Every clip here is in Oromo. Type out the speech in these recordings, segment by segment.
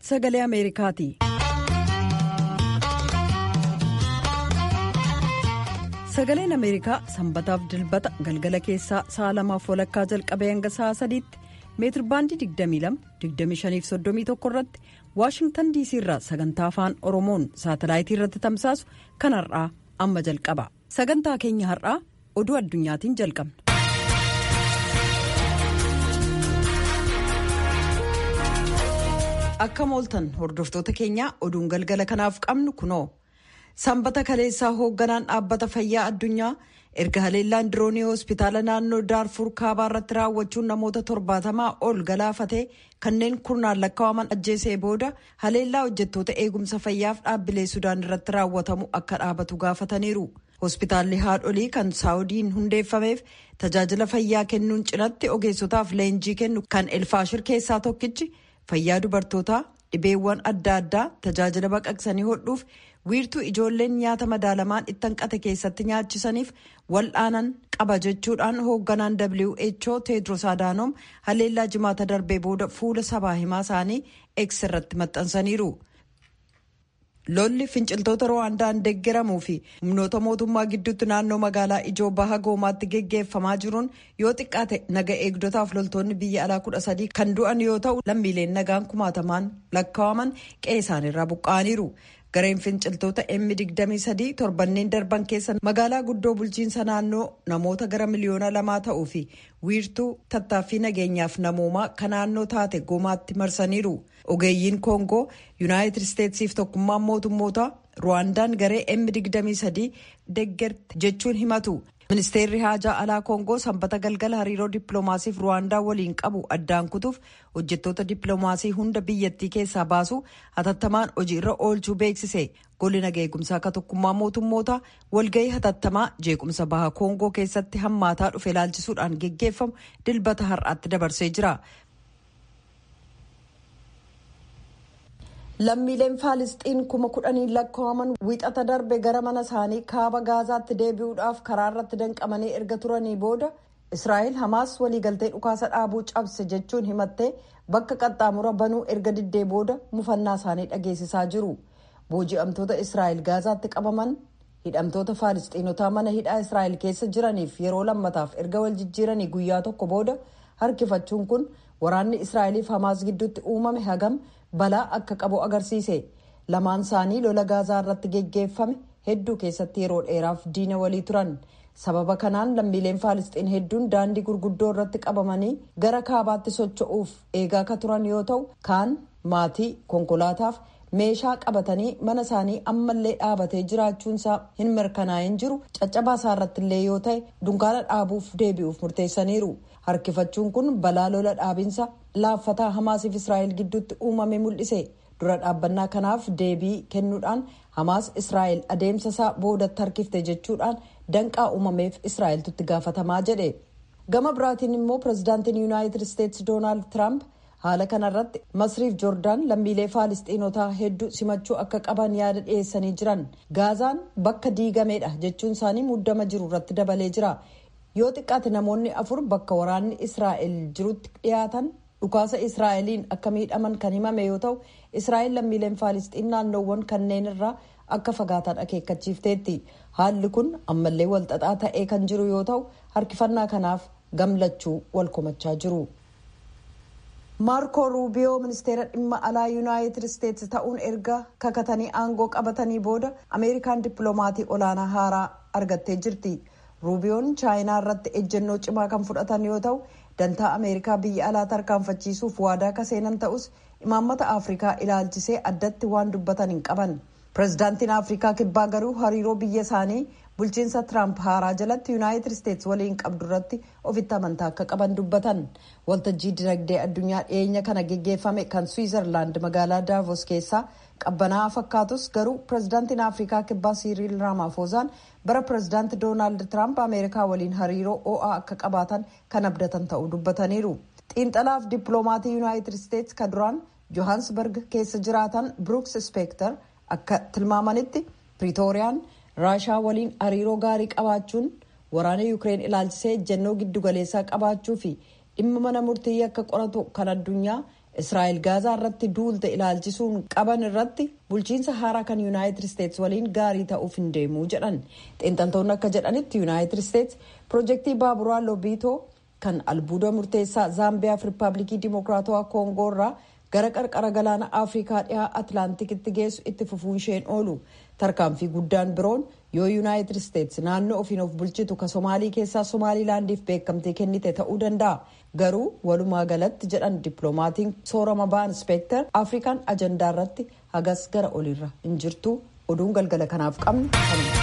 sagalee ameerikaati. sagaleen ameerikaa sanbataaf dilbata galgala keessaa sa'a lamaaf walakkaa jalqabee hanga sa'a sadiitti meetirbaandii 22-25-31 irratti waashingtan diisii irraa sagantaa afaan oromoon saatalaayitii irratti tamsaasu kan har'aa amma jalqaba sagantaa keenya har'aa oduu addunyaatiin jalqabna. akka mooltan hordoftoota keenyaa oduun galgala kanaaf qabnu kunoo sanbata kaleessaa hoogganaan dhaabbata fayyaa addunyaa erga haleellaan diroonii hospitaala naannoo daarfur kaabaa irratti raawwachuun namoota torbaatamaa ol galaafatee kanneen kurnaan lakkaa'aman ajjeesee booda haleellaa hojjettoota eegumsa fayyaaf dhaabbilee sudaan irratti raawwatamu akka dhaabatu gaafataniiru. hospitaalli haadholii kan saawudiin hundeeffameef tajaajila fayyaa kennuun cinatti ogeessotaaf leenjii kennu kan elfaashir keessaa tokkichi fayyaa dubartootaa dhibeewwan adda addaa tajaajila baqaqsanii hodhuuf wiirtuu ijoolleen nyaata madaalamaan itti hanqate keessatti nyaachisaniif wal'aanan qaba jechuudhaan hoogganaan who teedros adaanoom haleellaa jimaata darbee booda fuula sabaa himaa isaanii x irratti maxxansaniiru. lolli finciltoota rwaandaan deeggaramuu fi humnoota mootummaa gidduutti naannoo magaalaa ijoo baha goomaatti geggeeffamaa jiruun yoo xiqqaate naga eegdotaaf loltoonni biyya alaa kudha sadii kan du'an yoo ta'u lammiileen nagaan kumaatamaan lakkaa'aman qe'ee isaaniirraa buqqa'aniiru. gareen finciltoota M23 torbanneen darban keessa magaalaa guddoo bulchiinsa naannoo namoota gara miliyoona lamaa ta'uu fi wiirtuu tattaaffii nageenyaaf namoomaa kan naannoo taate goomaatti marsaniiru. ogeeyyiin koongoo yuunaayitid isteetsiif tokkummaan mootummoota ruwaandaan garee M23 deeggarte jechuun himatu. ministeerri haajaa alaa koongoo sanbata galgala hariiroo dippiloomaasiif ruwaandaa waliin qabu addaan kutuuf hojjettoota dippiloomaasii hunda biyyattii keessaa baasu hatattamaan hojii irra oolchuu beeksise golli nagaa eegumsaa akka tokkummaa mootummoota walgahii hatattamaa jeequmsa baha koongoo keessatti hammaataa dhufe ilaalchisuudhaan geggeeffamu dilbata har'aatti dabarsee jira. lammiileen faalisxiin kuma kudhanii lakkaa'aman wiixata darbe gara mana isaanii kaaba gaazaatti deebi'uudhaaf karaa irratti danqamanii erga turanii booda israa'el hamaas waliigaltee dhukaasa dhaabuu cabse jechuun himattee bakka qaxxaamura banuu erga diddee booda mufannaa isaanii dhageessisaa jiru booji'amtoota israa'el gaazaatti qabaman hidhamtoota faalisxiinotaa mana hidhaa israa'el keessa jiraniif yeroo lammataaf erga wal jijjiiranii guyyaa tokko booda harkifachuun kun waraanni israa'eliif hamaas gidduutti uumame hagam balaa akka qabu agarsiise lamaan isaanii lola gaazaa irratti geggeeffame hedduu keessatti yeroo dheeraaf diina walii turan sababa kanaan lammiileen faalisxiin hedduun daandii gurguddoo irratti qabamanii gara kaabaatti socho'uuf eegaa ka turan yoo ta'u kaan maatii konkolaataaf meeshaa qabatanii mana isaanii ammallee dhaabatee jiraachuunsaa hin mirkanaa'in jiru caccabaasaa irratti illee yoo ta'e dunkaana dhaabuuf deebi'uuf murteessaniiru harkifachuun kun balaa lola dhaabinsa laaffataa hamaasiif israa'el gidduutti uumame mul'ise dura dhaabbannaa kanaaf deebii kennuudhaan hamaas israa'el adeemsa isaa boodatti harkifte jechuudhaan danqaa uumameef israa'eltutti gaafatamaa jedhe gama biraatiin immoo pirezidaantiin yuunaayitid isteetsi doonaald tiraamp haala kanarratti masriif joordaan lammiilee faalisxiinotaa hedduu simachuu akka qaban yaada dhiyeessanii jiran gaazaan bakka diigameedha jechuun isaanii muddama jiru irratti dabalee jira yoo xiqqaate namoonni afur bakka waraanni israa'el jirutti dhiyaatan dhukaasa israa'eliin akka miidhaman kan himame yoo ta'u israa'el lammiileen faalisxiin naannoowwan kanneen irraa akka fagaatan akeekkachiifteetti haalli kun ammallee walxaxaa ta'ee kan jiru yoo ta'u harkifannaa kanaaf gamlachuu wal komachaa jiru. maarko ruubiyoo ministeera dhimma alaa yuunaayitid isteetsi ta'uun erga kakatanii aangoo qabatanii booda ameerikaan dippiloomatii olaanaa haaraa argattee jirti ruubiyoon chaayinaa irratti ejjennoo cimaa kan fudhatan yoo ta'u dantaa ameerikaa biyya alaa tarkaanfachiisuuf waadaa ka seenan ta'us imaammata afrikaa ilaalchisee addatti waan dubbatan hin qaban pirezidaantiin afrikaa kibbaa garuu hariiroo biyya isaanii bulchiinsa tiraamp haaraa jalatti yuunaayitid isteetsi waliin qabdu irratti ofitti amantaa akka qaban dubbatan waltajjii dinagdee addunyaa dhiyeenya kana geggeeffame kan swiizerlaand magaalaa daavos keessaa qabbanaa'aa fakkaatus garuu pirezidaantiin afrikaa kibbaa siiriil raamaafozaan bara pirezidaanti doonaald tiraamp ameerikaa waliin hariiroo o'aa akka qabaatan kan abdatan ta'uu dubbataniiru xiinxalaaf dippiloomatii yuunaayitid isteetsi ka duraan johansberg keessa jiraatan bruks speekter akka tilmaamanitti piriitooriyaan raashaa waliin hariiroo gaarii qabaachuun waraana yuukireen ilaalchisee ejjennoo giddugaleessaa qabaachuu fi dhimma mana murtii akka qoratu kan addunyaa israa'el gaazaa irratti duulte ilaalchisuun qaban irratti bulchiinsa haaraa kan yuunaayitid isteets waliin gaarii ta'uuf hin deemuu jedhan xiinxaltoonni akka jedhanitti yuunaayitid isteets piroojeektii baaburaa lobiitoo kan albuuda murteessaa zaambiyaaf riippaabilikii dimokiraatawaa koongoo irraa gara qarqara galaana afrikaa dhihaa atlaantikitti geessu itti fufuun isheen oolu tarkaanfii guddaan biroon yoo yuunaayitid isteets naannoo ofiin of bulchitu ka somaalii keessaa somaalilaandiif beekamtii kennite ta'uu danda'a garuu walumaa galatti jedhan dippiloomatiin soorama ba'an ispeektar afrikaan ajandaa irratti hagas gara oliirra hin jirtu oduun galgala kanaaf qabnu kanuma.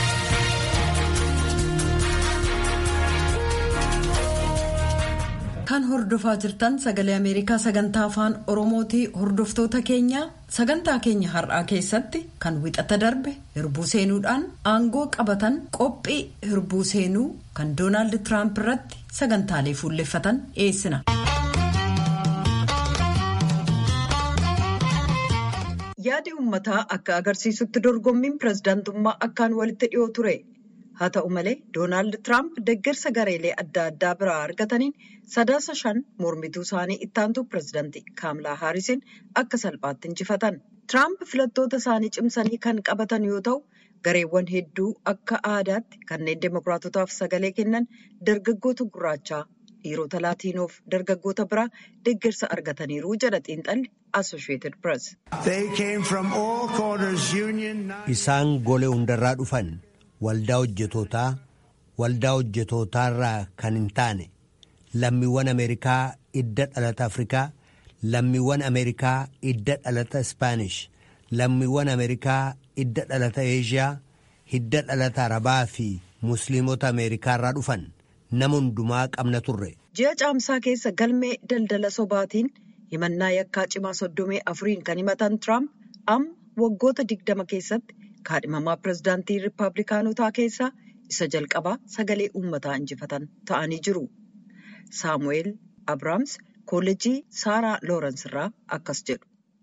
kan hordofaa jirtan sagalee ameerikaa sagantaa afaan oromootii hordoftoota keenya sagantaa keenya har'aa keessatti kan wixata darbe hirbuu seenuudhaan aangoo qabatan qophii hirbuu seenuu kan doonaald tiraamp irratti sagantaalee fuulleffatan dhiyeessina. yaadi uummataa akka agarsiisutti dorgommiin pirezidaantummaa akkaan walitti dhiyoo ture. haa ta'u malee doonaald tiraamp deeggarsa gareelee adda addaa biraa argataniin sadaasa shan mormituu isaanii ittaantuu pirezidaantii kaamlaa haarisiin akka salphaatti injifatan tiraamp filattoota isaanii cimsanii kan qabatan yoo ta'u gareewwan hedduu akka aadaatti kanneen demokiraatotaaf sagalee kennan dargaggoota gurraachaa dhiirota laatiinoof dargaggoota biraa deeggarsa argataniiru jedha xiinxalli assosheeted press. isaan golee hundarraa dhufan. waldaa hojjetootaa waldaa hojjetootaarraa kan hin taane lammiiwwan ameerikaa idda dhalata afrikaa lammiiwwan ameerikaa idda dhalata ispaanish lammiiwwan ameerikaa idda dhalata eeshiyaa hidda dhalata arabaa fi musliimota ameerikaarraa dhufan nama hundumaa qabna turre. ji'a caamsaa keessa galmee daldala sobaatiin himannaa yakkaa cimaa soddomii afuriin kan himatan tiraamp amma waggoota digdama keessatti. kaadhimamaa pirezidaantii riippaabilikaanotaa keessaa isa jalqabaa sagalee uummataa injifatan ta'anii jiru. saamu'eel abrahaams koolleejii saaraa loorens irraa akkas jedhu.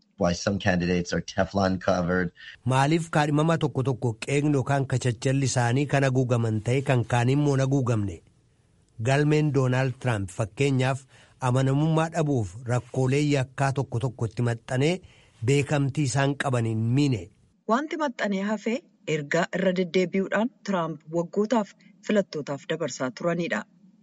maaliif kaadhimama tokko tokko qeeqni yookaan kachachalli isaanii kan haguugaman ta'e kan kaaniin immoo haguugamne galmeen doonaald tiraamp fakkeenyaaf amanamummaa dhabuuf rakkoolee yakkaa tokko tokko itti maxxanee beekamtii isaan qabaniin miine. Wanti maxxanee hafee ergaa irra deddeebi'uudhaan Tiraamp waggootaaf filattootaaf dabarsaa turanidha.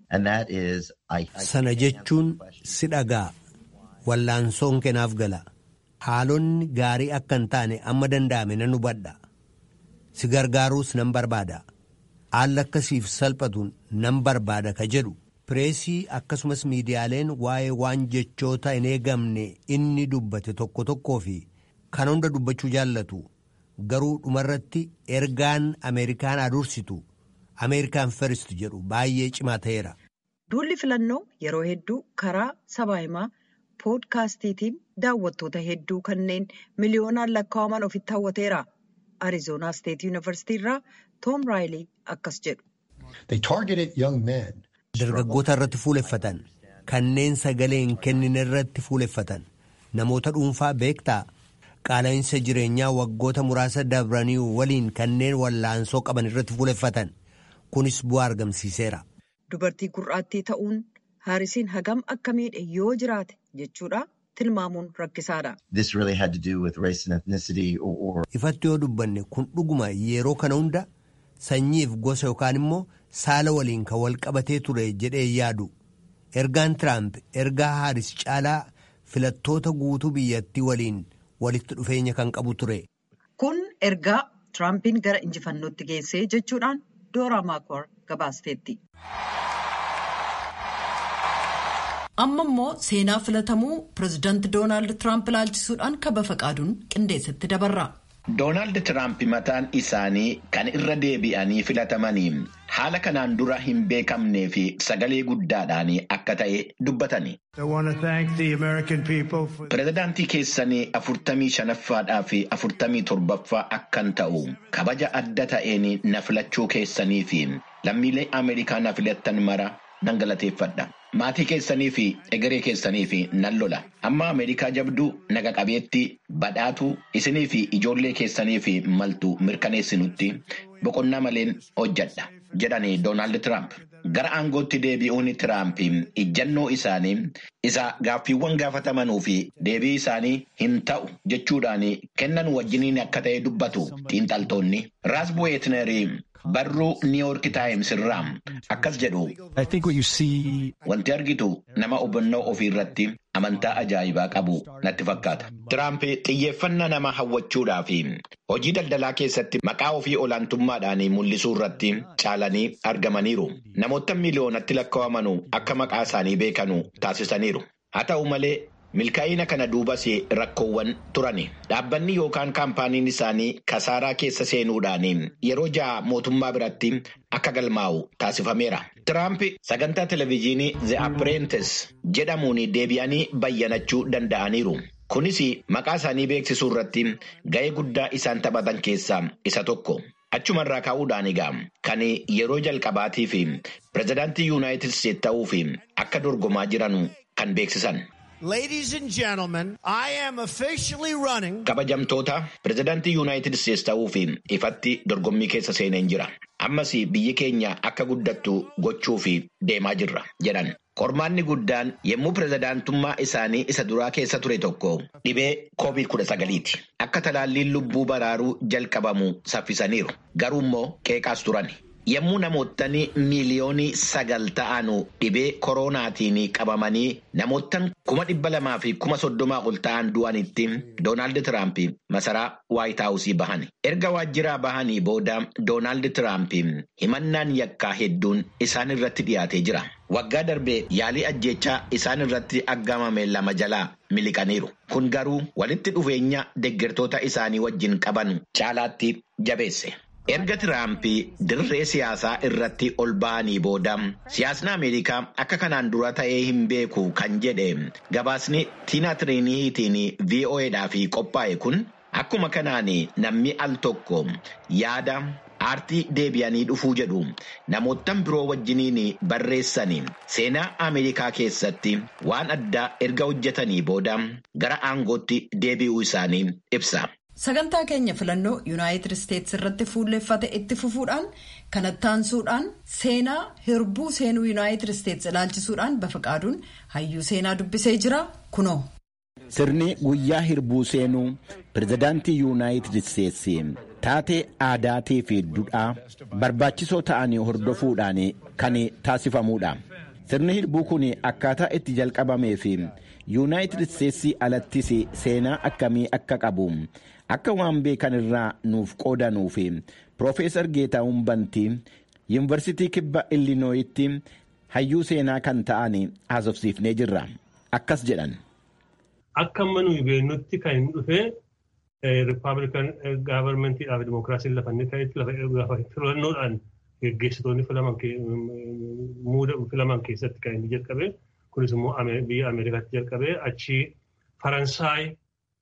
Sana jechuun si dhagaa wallaansoon kenaaf gala haalonni gaarii akka hin taane amma danda'ame nan hubadha si gargaaruus nan barbaada haalli akkasiif salphatuun nan barbaada ka jedhu pireesii akkasumas miidiyaaleen waa'ee waan jechoota hin eegamne inni dubbate tokko tokkoo fi kan hunda dubbachuu jaallatu. garuu dhumarratti ergaan ameerikaan adursitu ameerikaan firist jedhu baay'ee cimaa ta'eera. duulli filannoo yeroo hedduu karaa sabaa himaa poodkaastiitiin daawwattoota hedduu kanneen miliyoonaan lakkaa'aman ofitti hawwateera arizoonaa steet yuunivarsiitii irraa toom raayilii akkas jedhu. dargaggoota irratti fuuleffatan kanneen sagalee hin kennine irratti fuuleffatan namoota dhuunfaa beektaa. qaala'insa jireenyaa waggoota muraasa dabranii waliin kanneen wallaansoo qaban irratti fuuleffatan kunis bu'aa argamsiiseera. Dubartii gurraattii ta'uun haarisiin hagam akka miidhe yoo jiraate jechuudha tilmaamuun rakkisaadha. Ifatti yoo dubbanne kun dhuguma yeroo kana hunda sanyiif gosa yookaan immoo saala waliin kan wal qabatee ture jedhee yaadu ergaan tiraamp ergaa haaris caalaa filattoota guutuu biyyattii waliin. walitti dhufeenya kan qabu ture. Kun ergaa Tiraampiin gara injifannootti geessee jechuudhaan Dooraa Maakwar gabaasteetti. Amma immoo seenaa filatamuu pirezidaanti Doonaald Tiraamp ilaalchisuudhaan kaba faqaaduun qindeessatti dabarra. Doonaald Tiraamp mataan isaanii kan irra deebi'anii filatamanii haala kanaan dura hin beekamnee fi sagalee guddaadhaan akka ta'e dubbatani. Pireezidaantii keessanii afurtamii shanaffaadhaa fi afurtamii torbaffaa akkan ta'u kabaja adda ta'een na filachuu keessanii fi lammiilee Ameerikaa na filattan mara nan galateeffadha. Maatii keessanii fi egeree keessanii fi nan lola. Amma Ameerikaa jabduu naga qabeetti badhaatu isinii fi ijoollee keessanii fi maltu mirkaneessinutti boqonnaa maleen hojjedha. jedhani Doonaald Tiraamp. Gara aangootti deebi'uun Tiraamp ijjannoo isaanii isa gaaffiiwwan gaafatamanuu fi deebii isaanii hin ta'u jechuudhaan kennan wajjiniin akka ta'e dubbatu xiinxaltoonni. Raas Bu'eetnerii barruu Niiwuork Taayims irraa akkas jedhu. Wanti argitu nama hubannoo ofii irratti amantaa ajaa'ibaa qabu natti fakkaata. Tiraamp xiyyeeffannaa nama hawwachuudhaa fi hojii daldalaa keessatti maqaa ofii olaantummaadhaan mul'isuu irratti caalanii argamaniiru. Namoota miliyoonatti lakkaa'amanu akka maqaa isaanii beekanu taasisaniiru. Haa ta'u malee milkaa'ina kana duubas rakkoowwan turani. Dhaabbanni yookaan kaampaaniin isaanii kasaaraa keessa seenuudhaan yeroo ja'a mootummaa biratti akka galmaa'u taasifameera. Tiraamp sagantaa televezyiinii The Apprentice jedhamuun deebi'anii bayyanachuu danda'aniiru. Kunis maqaa isaanii beeksisuu irratti ga'ee guddaa isaan taphatan keessaa isa tokko. Achumarraa ka'uudhaan egaa kan yeroo jalqabaatiif pirezidaantii Yuunaayitid Isteet ta'uuf akka dorgomaa jiran kan beeksisan. Ladies and gentlemen, I am officially running. Kabajamtoota pirezidaantii Yuunaayitid Isteets ta'uuf ifatti dorgommii keessa seeneen jira. Ammas biyyi keenya akka guddattu gochuuf deemaa jirra jedhan. Qormaanni guddaan yommuu pirezidaantummaa isaanii isa duraa keessa ture tokko dhibee koovid kudha sagaliiti. Akka talaalliin lubbuu baraaruu jalqabamu saffisaniiru. Garuu immoo qeeqaas turani. Yommuu namootni miiliyoonii sagal ta'anu dhibee koronaatiin qabamanii namoottan kuma dhibba lamaa fi kuma soddomaa ol ta'an du'anitti Doonaald Tiraamp masaraa Waayit Haawusii bahani. Erga waajjiraa bahanii booda Doonaald Tiraamp himannaan yakkaa hedduun isaan irratti dhiyaatee jira. Waggaa darbee yaalii ajjechaa isaan irratti aggamame lama jalaa miliqaniiru. Kun garuu walitti dhufeenya deeggartoota isaanii wajjin qaban caalaatti jabeesse. Erga Tiraamp dirree siyaasaa irratti ol ba'anii booda siyaasni Ameerikaa akka kanaan dura ta'ee hin beeku kan jedhe gabaasni Tiina Tiriiniitiin VOAdhaaf qophaa'e kun akkuma kanaan namni al tokko yaada aartii deebi'anii dhufuu jedhu namoottan biroo wajjiniin barreessanii seenaa Ameerikaa keessatti waan addaa erga hojjetanii booda gara aangootti deebi'uu isaanii ibsa. Sagantaa keenya filannoo Yuunaayitid Isteetsi irratti fuulleffate itti fufuudhaan kanatti aansuudhaan seenaa hirbuu seenuu Yuunaayitid Isteetsi ilaalchisuudhaan bafaqaaduun hayyuu seenaa dubbisee jira kunoo. Sirni guyyaa hirbuu seenuu pirezidaantii Yuunaayitid Isteetsi taatee aadaatii fi duudhaa barbaachisoo ta'anii hordofuudhaan kan taasifamuudha. Sirni hirbuu kun akkaataa itti jalqabamee fi Yuunaayitid Isteetsi alattis seenaa akkamii akka qabu. akka waan beekan irraa nuuf qoodanuu fi Piroofeesar Geetahuun Bantii Yuunivarsiitii Kibba Illinooyitti hayyuu seenaa kan ta'an haasofsiifnee jirra. Akkas jedhan. Akka amma nuyi beeknutti kan hin dhufe Rippaabilikan gaavarmentiidhaa fi Dimookiraasiin lafa inni ka'etti lafa filannoodhaan geggeessitoonni filaman keessatti kan inni jalqabe. Kunis immoo biyya Ameerikaatti jalqabe achi Faransaay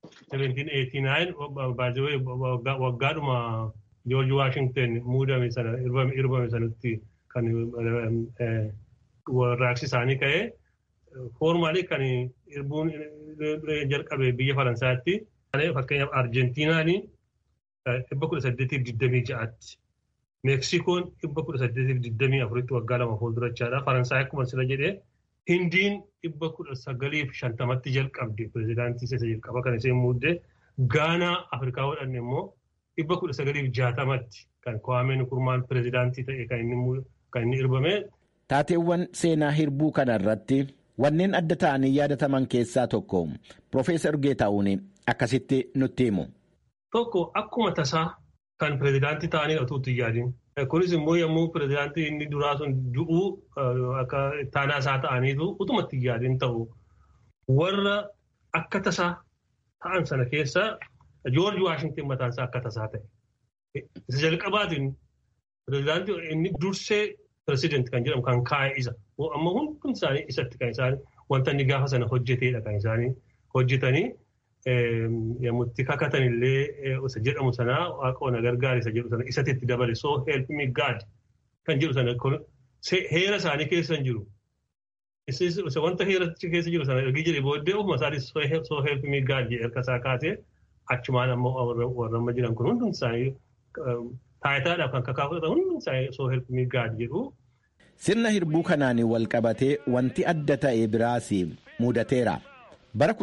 1789 baazewee waggaadhuma George Washington muudame sana irbame sanatti kan warraaqsi isaanii ka'e foormaalii kan irbuun jalqabe biyya Faransaatti fakkeenyaaf Arjentiinaan dhibba kudha saddeetiif digdamii ja'aatti. Meeksikoon dhibba kudha saddeetiif digdamii afuritti waggaa lama fuuldurachaadha. Faransaay akkuma sila jedhee Hindiin dhibba kudha sagaliif shantamatti jalqabde pirezidaantii isa jalqaba kan isheen muuddee Gaanaa Afrikaa godhanne immoo dhibba kudha sagaliif jaatamatti kan Kwame Nkrummaan pirezidaantii ta'e kan inni irbame. Taateewwan seenaa hirbuu kana irratti wanneen adda ta'anii yaadataman keessaa tokko Piroofeesar Geetahuun akkasitti nutti himu. Tokko akkuma tasaa kan pirezidaantii ta'anii utuutti yaadin. Kunis immoo yommuu pirezidaantii inni duraa sun du'uu akka taanaa isaa ta'aniitu utumatti yaadin ta'u warra akka tasaa ta'an sana keessa Joorji Waashington mataan isaa akka tasaa ta'e. Isa jalqabaatiin pirezidaantii inni dursee pirezidaantii kan jedhamu kan kaa'e isa. Amma hundi isaanii isatti kan isaan wanta inni gaafa sana hojjeteedha kan isaanii hojjetanii yommuu itti kakatan illee isa jedhamu sanaa waaqoona gargaara isa jedhu sana isatti itti dabale so help me God kan jedhu sana heera isaanii keessa hin jiru. Isa wanta heera keessa jiru sana ergi jedhe booddee ofuma isaatis so help me God jedhe erga isaa kaasee achumaan ammoo warra amma jiran kun hundi isaanii taayitaadhaaf kan kakaa fudhatan hundi soo helpmii gaad jedhu. Sirna hirbuu kanaan wal qabatee wanti adda ta'e biraas mudateera. Bara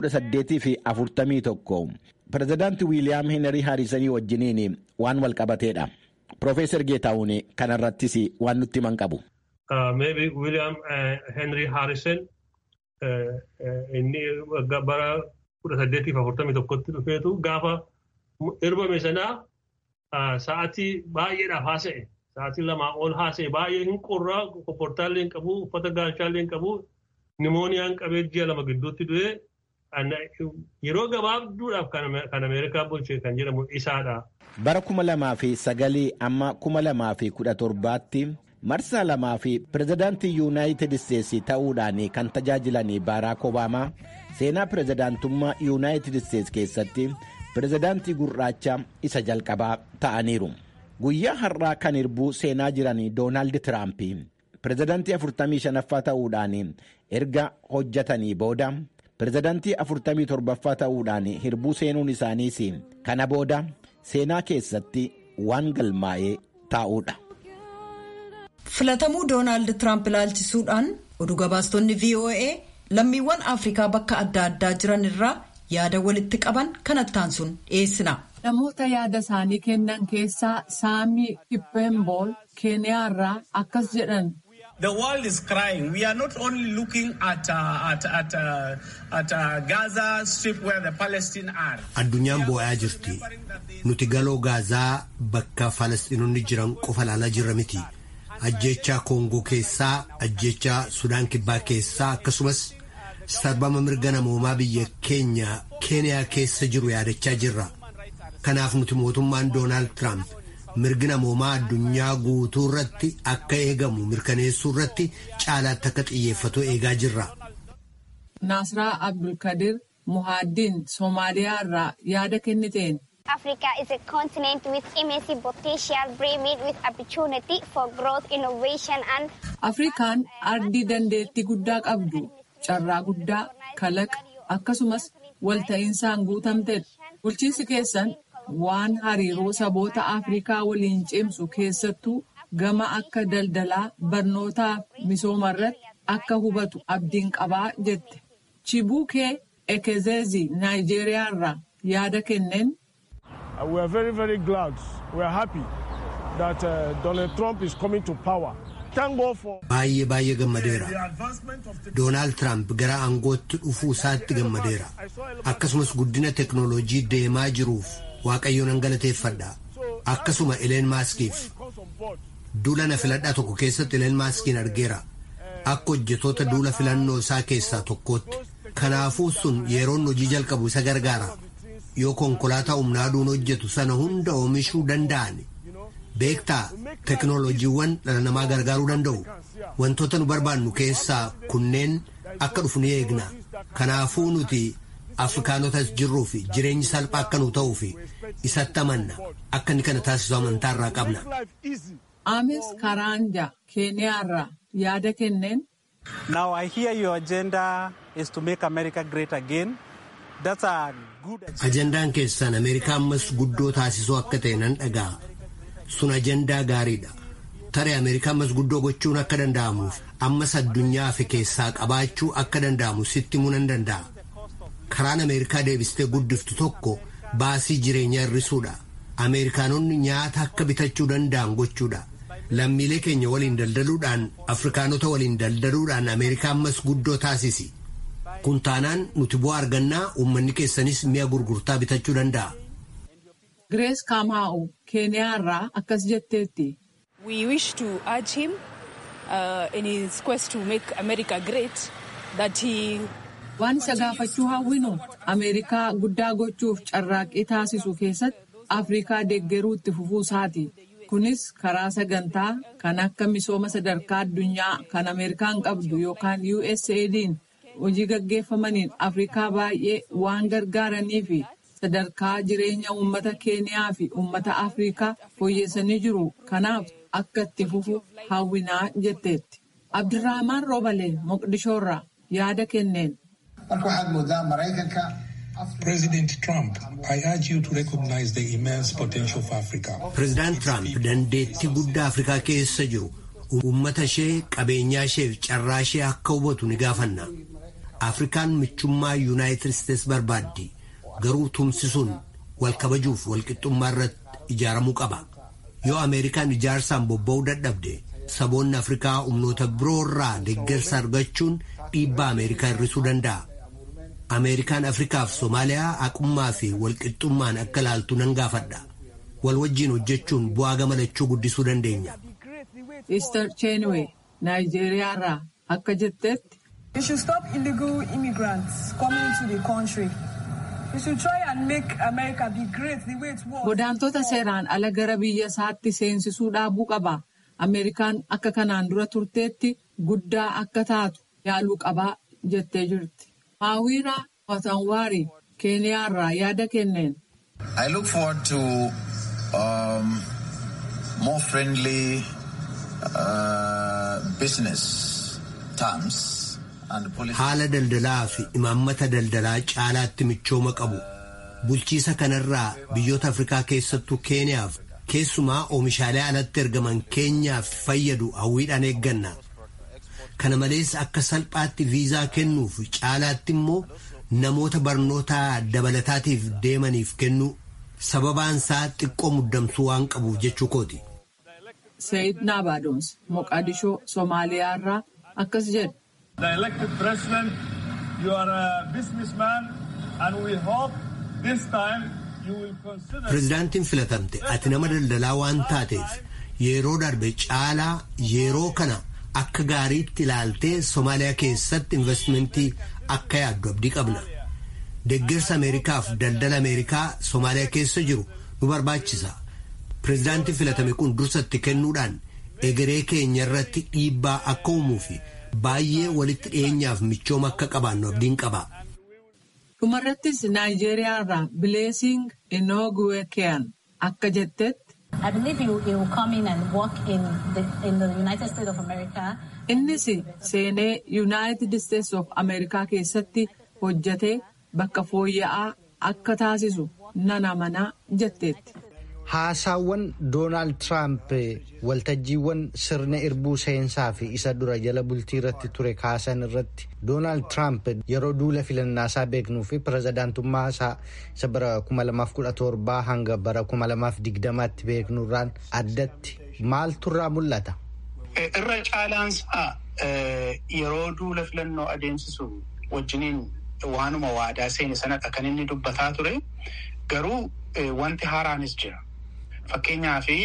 1841 pirezidaanti Wiiliyaam Henry Haarisanii wajjiniin waan wal qabateedha. Profeesar Geetaawun kanarrattis waan nutti himan qabu. Maybe Wiiliyaam Henry Haarisen inni bara 1841tti dhufeetu gaafa hirbame sanaa sa'aatii baay'eedhaaf haasa'e. Sa'aatii lamaa ol haasa'e baay'ee hin qorraa kopportaallee hin qabu uffata gaachaallee hin qabu nimooniyaan qabee ji'a lama gidduutti du'e yeroo gabaabduudhaaf kan Ameerikaa bulche kan jedhamu isaadha. Bara kuma lamaa fi sagalii amma kuma lamaa fi kudha torbaatti marsaa lamaa fi pirezidaantii yuunaayitid isteetsi ta'uudhaan kan tajaajilan baaraak obaamaa seenaa pirezidaantummaa yuunaayitid isteetsi keessatti pirezidaantii gurraacha isa jalqabaa ta'aniiru. Guyyaa har'aa kan hirbuu seenaa jiran Doonaald Tiraamp pirezidaantii 45ffaa ta'uudhaan erga hojjetanii booda pirezidaantii 47ffaa ta'uudhaan hirbuu seenuun isaaniis kana booda seenaa keessatti waan galmaa'ee taa'uudha. Filatamuu Doonaald Tiraamp ilaalchisuudhaan oduu gabaastonni VOA lammiiwwan Afrikaa bakka adda addaa jiran irraa yaada walitti qaban kanattaan sun dhiyeessina. Namoota yaada isaanii kennan keessaa Saamii Kippembool Keeniyaarraa akkas jedhan. The world is crying. We are not only looking at, uh, at, at, uh, at uh, Gaza Strip where the Palestinians are. Addunyaan boo'aa jirti. Nuti galoo Gaazaa bakka Falasxiinonni jiran qofa ilaalaa jirra miti. Ajjechaa Koongoo keessaa, ajjechaa Sudaan Kibbaa keessaa akkasumas sarbama mirga namoomaa biyya keenya Keeniyaa keessa jiru yaadachaa jirra. Kanaaf nuti mootummaan Doonaald Tiraamp mirgi namoomaa addunyaa guutuu irratti akka eegamu mirkaneessuu irratti caalaatti akka xiyyeeffatu eegaa jirra. Naasraa Abdulkadir Muhaaddiin Soomaaliyaa irraa yaada kenniteen. Africa is a continent with immense potential brimming with opportunity for growth, innovation and. Afrikaan ardii dandeettii guddaa qabdu, carraa guddaa, kalaqa akkasumas walta'insaan guutamtedha. Bulchiinsi keessan waan hariiroo saboota Afrikaa waliin cimsu keessattuu gama akka daldalaa barnootaa misooma irratti akka hubatu abdiin qabaa jette. Chibukee Ekezezi Naayijeeriyaa irraa yaada kenneen. We are very very glad. We are happy that uh, Donald Trump is coming to power. Baay'ee baay'ee gammadeera. Doonaald Tiraamp gara aangootti dhufuu isaatti gammadeera. Akkasumas guddina teknooloojii deemaa jiruuf waaqayyo nan galateeffadha. Akkasuma Ileen Maaskiif. Duula na filadhaa tokko keessatti Ileen Maaskiin argeera. Akka hojjetoota duula filannoo isaa keessaa tokkootti. Kanaafuu sun yeroon hojii jalqabu isa gargaara. Yoo konkolaataa humnaa aduun hojjetu sana hunda oomishuu danda'an. Beektaa teknooloojiiwwan dhala namaa gargaaruu danda'u. Wantoota nu barbaannu keessaa kunneen akka dhufu ni eegna. Kanaafuu nuti Afrikaanotas jirruu fi jireenyi salphaa akka nu ta'uu fi isatti amanna. Akka inni kana taasisu amantaa irraa qabna. Ames Karanja Keeniyaarraa yaada kenneen. Now I hear your agenda is to make America great again. That's a good Ajandaan keessan Ameerikaa ammas guddoo taasisuu akka ta'e nan dhaga'a. Sun ajandaa gaariidha. Taree Ameerikaa ammas guddoo gochuun akka danda'amuuf ammas addunyaa fi keessaa qabaachuu akka danda'amu sitti himuu nan danda'a. Karaan Ameerikaa deebistee guddiftu tokko baasii jireenyaa hir'isuudha. Ameerikaanonni nyaata akka bitachuu danda'an gochuudha. Lammiilee keenya waliin daldaluudhaan Afrikaanota waliin daldaluudhaan Ameerikaa ammas guddoo taasisi. Kun taanaan nuti bu'aa argannaa uummanni keessanis mi'a gurgurtaa bitachuu danda'a. Grace Kamau Keeniyaarraa akkas jetteetti. We wish to urge him uh, in his quest to make America great that he Waan isa gaafachuu hawwinu Ameerikaa guddaa gochuuf carraaqqii taasisu keessatti Afrikaa deeggaruu itti fufuu isaati. Kunis karaa sagantaa kan akka misooma sadarkaa addunyaa kan Ameerikaan qabdu yookaan USAID'n hojii gaggeeffamaniin Afrikaa baay'ee waan gargaaranii fi sadarkaa jireenya uummata Keeniyaa fi uummata Afrikaa fooyyessanii jiru. Kanaaf akka itti fufu hawwinaa jetteetti. Abdirrahmaan Roobalee Moqdishoorraa yaada kenneen. Marka waxaad moodaa Maraykanka President Trump, I urge you to recognize the immense potential of Africa. Pireezidaant Tiraamp dandeettii guddaa Afrikaa keessa jiru uummata ishee qabeenyaa ishee fi carraa ishee akka hubatu ni gaafanna. Afrikaan michummaa Yuunaayitid Isteets barbaaddi. Garuu tumsisuun wal kabajuuf wal qixxummaa irratti ijaaramuu qaba. Yoo Ameerikaan ijaarsaan bobba'uu dadhabde saboonni Afrikaa humnoota biroo irraa deeggarsa argachuun dhiibbaa Ameerikaa hir'isuu danda'a. Ameerikaan Afrikaaf Somaaliyaa haqummaa fi walqixxummaan akka ilaaltu nan gaafadha. Wal wajjiin hojjechuun bu'aa gammachuu guddisuu dandeenya. Easter Chenwe Naayijeeriyaa irraa akka jettetti. We should stop illegal immigrants coming to the country. We should try and make America be great the way it was. Godaantota seeraan ala gara biyya isaatti seensisuu dhaabuu qaba. Ameerikaan akka kanaan dura turteetti guddaa akka taatu yaaluu qabaa jettee jirti. Maawira Watanwaari Keeniyaa irraa yaada kenneen. I look forward to um, more friendly uh, business terms. Haala daldalaa fi imaammata daldalaa caalaatti michooma qabu. Bulchiisa kanarraa biyyoota Afrikaa keessattuu Keeniyaaf keessumaa oomishaalee alatti ergaman keenyaaf fayyadu hawwiidhaan eegganna. Kana malees akka salphaatti viizaa kennuuf caalaatti immoo namoota barnoota dabalataatiif deemaniif kennu sababaan isaa xiqqoo muddamsuu waan qabuuf jechuu kooti. Sayid Naabaadons Moqaadishoo Somaaliyaa irraa akkas jedhu. The elected president, you are a businessman and we hope this time you will consider. Pireezidaantiin filatamte ati nama daldalaa waan taateef yeroo darbe caalaa yeroo kana akka gaariitti ilaaltee Somaaliyaa keessatti investimentii akka yaaddu abdii qabna. Deeggarsa Ameerikaaf daldala Ameerikaa Somaaliyaa keessa jiru nu barbaachisa. Pireezidaantiin filatame kun dursatti kennuudhaan egeree keenya irratti dhiibbaa akka uumuu fi baay'ee walitti dhiyeenyaaf michooma akka qabaannu abdiin qaba. Dhumarrattis Naayijeeriyaa irraa Bileesing Inooguweekiyaan akka jettetti. I believe he, he will come in and work in the, in the United States of America. Innis seenee United States of Amerikaa keessatti hojjetee bakka fooyya'aa akka taasisu nan amanaa jetteetti. Haasaawwan Doonaald Tiraamp waltajjiiwwan sirna irbuu seensaa fi isa dura jala bultii irratti ture kaasan irratti Doonaald Tiraamp yeroo duula filannaasaa beeknuu fi pirezidaantummaa isaa isa bara 2017 hanga bara 2020tti beeknurraan addatti maaltu irraa mul'ata? Irra caalaansaa yeroo duula filannoo adeemsisu wajjiniin waanuma waadaa seene sanadha kan inni dubbataa ture garuu wanti haaraanis jira. Fakkeenyaa fi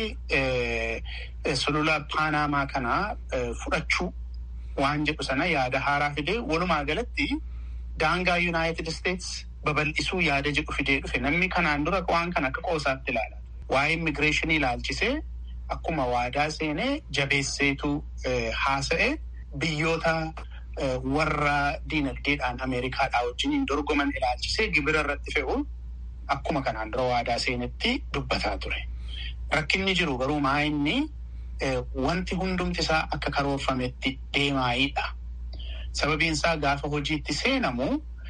sulula paanaamaa kanaa fudhachuu waan jedhu sana yaada haaraa fidee walumaa galatti daangaa yuunaayitid isteets babal'isuu yaada jedhu fidee dhufe namni kanaan dura waan kana akka qoosaatti ilaala. Waa'ee immigireeshinii ilaalchisee akkuma waadaa seenee jabeesseetu haasa'e biyyoota warra diinagdeedhaan Ameerikaadhaa wajjin dorgoman ilaalchisee gibira irratti fe'u akkuma kanaan dura waadaa seenetti dubbataa ture. Rakkinni jiru garuu maa inni wanti hundumti isaa akka karoorfametti deemaayidha. Sababiin isaa gaafa hojiitti seenamu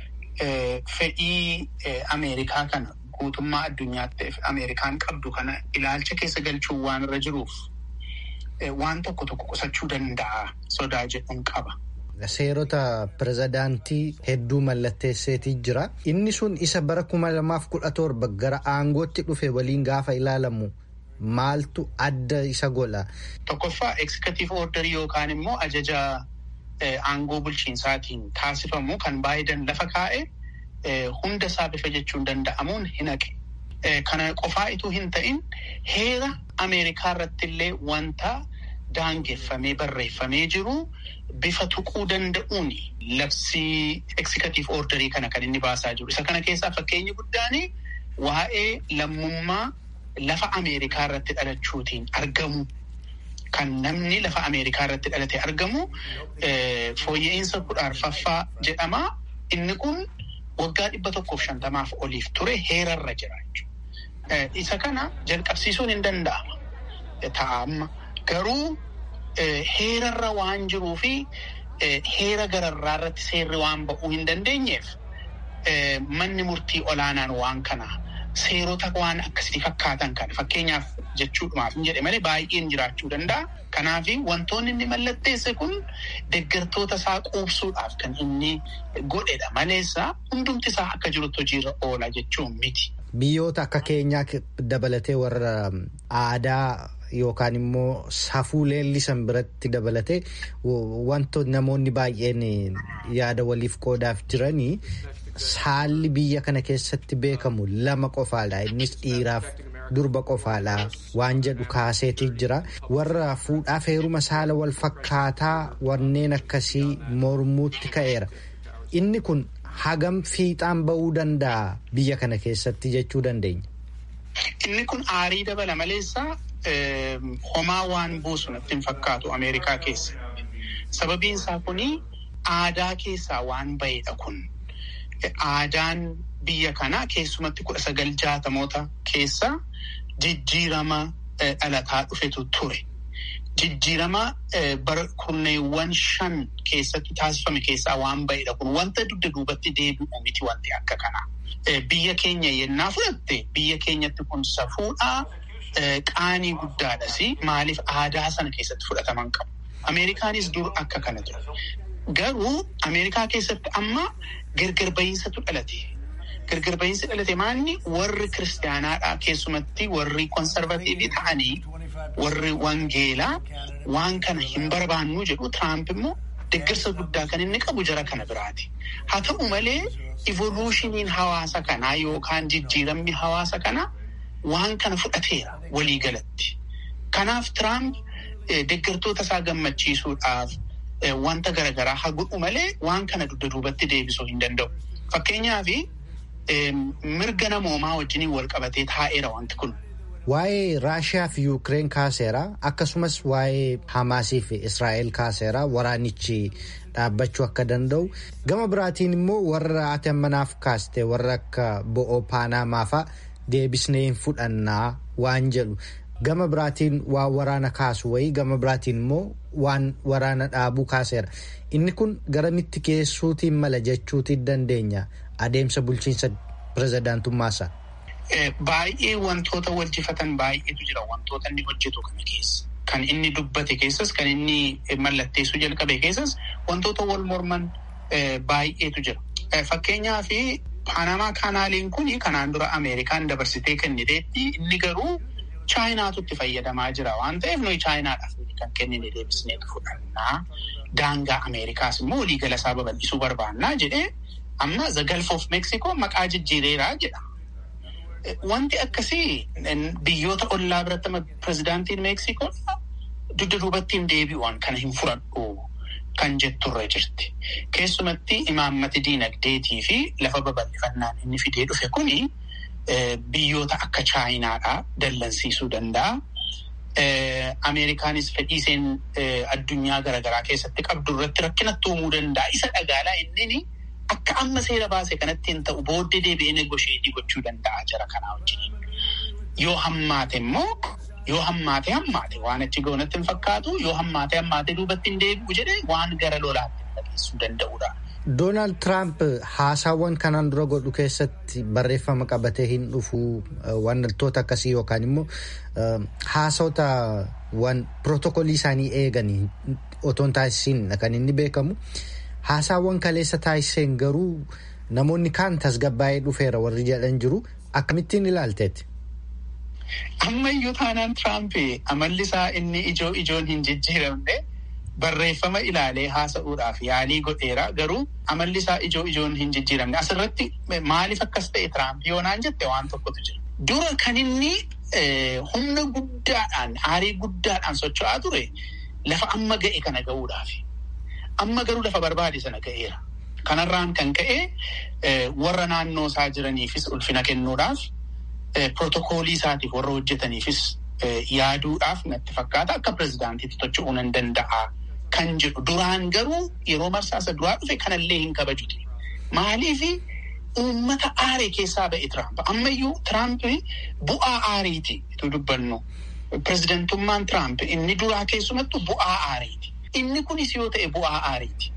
fedhii Ameerikaa kana guutummaa addunyaatti Ameerikaan qabdu kana ilaalcha keessa galchuun waan irra jiruuf waan tokko tokko qusachuu danda'a sodaa jedhuun qaba. Seerota pirezidaantii hedduu mallatteesseetii jira. Inni sun isa bara kuma lamaaf kudha torba gara aangootti dhufe waliin gaafa ilaalamu maaltu adda isa godha? Tokkoffaa eksikatiif ordarii yookaan immoo ajaja aangoo bulchiinsaatiin taasifamu kan Baayden lafa kaa'e hunda isaa bifa jechuun danda'amuun hin haqe. Kana qofaa ituu hin ta'in heera Ameerikaa irratti illee wanta daangeffamee barreeffamee jiru bifa tuquu danda'uun labsii eksikatiif ordarii kana kan inni baasaa jiru. Isa kana keessaa fakkeenyi guddaan waa'ee lammummaa lafa Ameerikaa irratti dhalachuutiin argamu kan namni lafa Ameerikaa irratti dhalate argamu fooyya'insa kudha arfaffaa jedhama. Inni kun waggaa dhibba tokkoof shantamaaf oliif ture heerarra jira jechuudha. Isa kana jalqabsiisuun hin danda'ama. Ta'amma garuu heerarra waan jiruu fi heera gararraa irratti seerri waan ba'uu hin dandeenyeef manni murtii olaanaan waan kana seerota waan akkasii fakkaatan kana fakkeenyaaf jechuudhumaaf hin jedhe malee baay'een jiraachuu danda'a. Kanaaf wantoonni inni mallatteesse kun deeggartoota isaa quubsuudhaaf kan inni godhedha maleessa hundumti isaa akka jirutti hojiirra oola jechuun miti. Biyyoota akka keenyaa dabalatee warra aadaa yookaan immoo safuu leellisan biratti dabalatee wantoota namoonni baay'een yaada waliif qoodaaf jiranii saalli biyya kana keessatti beekamu lama qofaadha. Innis dhiiraaf durba qofaadha waan jedhu kaaseetii jira. Warra fuudhaaf heeruma saala wal fakkaataa wanneen akkasii mormuutti ka'eera. Inni kun hagam fiixaan ba'uu danda'a biyya kana keessatti jechuu dandeenya. Inni kun aarii dabala maleessa homaa waan buusu natti hin fakkaatu Ameerikaa keessatti. Sababiin isaa kuni aadaa keessaa waan ba'edha kun. Aadaan biyya kanaa keessumatti kudha sagal jaatamoota keessa jijjiirama dhalataa dhufetu ture. Jijjiirama bara kurneewwan shan keessatti taasifame keessaa waan ba'edha kun wanta dugda duubatti deebi'u miti wanti akka kanaa. Biyya keenya yennaa fudhatte biyya keenyatti kun safuudhaa qaanii guddaadhas maaliif aadaa sana keessatti fudhataman qabu. Ameerikaanis dur akka kana ture. Garuu Ameerikaa keessatti amma gargar ba'iinsatu dhalate. Gargar ba'iinsi dhalate maalni warri kiristaanaadhaa keessumatti warri konsarvatiivii ta'anii warri wangeelaa waan kana hin barbaannu jedhu Tiraamp immoo deeggarsa guddaa kan inni qabu jara kana biraati. Haa ta'u malee evolushiniin hawaasa kanaa yookaan jijjiiramni hawaasa kanaa waan kana fudhateera waliigalatti. Kanaaf Tiraamp deeggartoota isaa gammachiisuudhaaf wanta garaagaraa haa godhu malee waan kana dugda duubatti deebisuu hin danda'u. Fakkeenyaaf mirga namoomaa wajjiniin wal qabatee taa'eera wanti kun. Waa'ee Raashiyaa fi Yuukireen kaaseera akkasumas waa'ee Hamaasii fi Israa'el kaaseera waraanichi dhaabbachuu akka danda'u gama biraatiin immoo warra ati ammanaaf kaaste warra akka bo'oo paanamaa fa'a deebisnee hin fudhannaa waan jedhu gama biraatiin waan waraana kaasu wayii gama biraatiin immoo waan waraana dhaabuu kaaseera inni kun garamitti geessuutiin mala jechuutiin dandeenya adeemsa bulchiinsa pirezidaantummaasaa. Baay'ee wantoota waljifatan baay'eetu jira wantoota inni hojjetu kana keessa. Kan inni dubbate keessas kan inni mallatteessuu jalqabe keessas wantoota wal morman baay'eetu jira. Fakkeenyaaf Paanamaa kaanaaliin kun kanaan dura Ameerikaan dabarsitee kenniteetti inni garuu Chaayinaatu itti fayyadamaa jira waan ta'eef nuyi Chaayinaadhaaf kan kennine deebisneetu fudhannaa. Daangaa Ameerikaas immoo waliigala isaa babal'isuu barbaannaa jedhee amma the Gulf of Mexico maqaa jijjiireeraa jedha. Wanti akkasii biyyoota ollaa biratti pirezidaantiin Meeksikoo dugda duubatti hin deebi'uun kana hin fudhadhu kan jetturre jirti. Keessumatti imaammati diinagdeetii fi lafa babal'ifannaan inni fidee dhufe kuni biyyoota akka Chaayinaadhaa dallansiisuu danda'a. Ameerikaanis fedhii isheen addunyaa garaagaraa keessatti qabdu irratti rakkinatti uumuu danda'a. Isa dhagaalaa inni akka amma seera baase kanatti hin ta'u booddee deebi'ee negosheetii gochuu danda'a jara kanaa wajjin. Yoo hammaate immoo yoo hammaate hammaate waan achi goonatti hin fakkaatu yoo hammaate hammaate duubatti hin deebi'u jedhee waan gara lolaatti dhageessuu danda'udha. Doonaald Tiraamp haasaawwan kanaan dura godhu keessatti barreeffama qabatee hin dhufu wantoota akkasii yookaan immoo haasawota waan pirootokolii isaanii eeganii otoo hin taasisiin kan inni beekamu. Haasaawwan kaleessa taasiseen garuu namoonni kaan tasgabbaa'ee dhufeera warri jedhan jiru akkamittiin ilaalteeti? Amma iyyuu taanaan Tiraamp amalli isaa inni ijoo ijoon hin jijjiiramne barreeffama ilaalee haasa'uudhaaf yaalii godheera garuu amalli isaa ijoo ijoon hin jijjiiramne asirratti maaliif akkas ta'e Tiraamp yoonaan jette waan tokkotu jira. Dura kan inni humna guddaadhaan aarii guddaadhaan socho'aa ture lafa amma ga'e kana ga'uudhaafi. Amma garuu lafa barbaade sana ga'eera. Kanarraan kan ka'e warra naannoo isaa jiraniifis ulfina kennuudhaaf pirootokoolii isaatiif warra hojjetaniifis yaaduudhaaf natti fakkaata akka pirezidaantiitti tocho'uu nan danda'a kan jedhu. Duraan garuu yeroo marsaasa duraa dhufe kanallee hin kabajute. Maaliifi uummata aaree keessaa ba'e Tiraamp. Ammayyuu Tiraamp bu'aa aariiti itti dubbannu. Pirezidantummaan Tiraamp inni duraa keessumattu bu'aa aariiti. Inni kunis yoo ta'e bu'aa aariiti.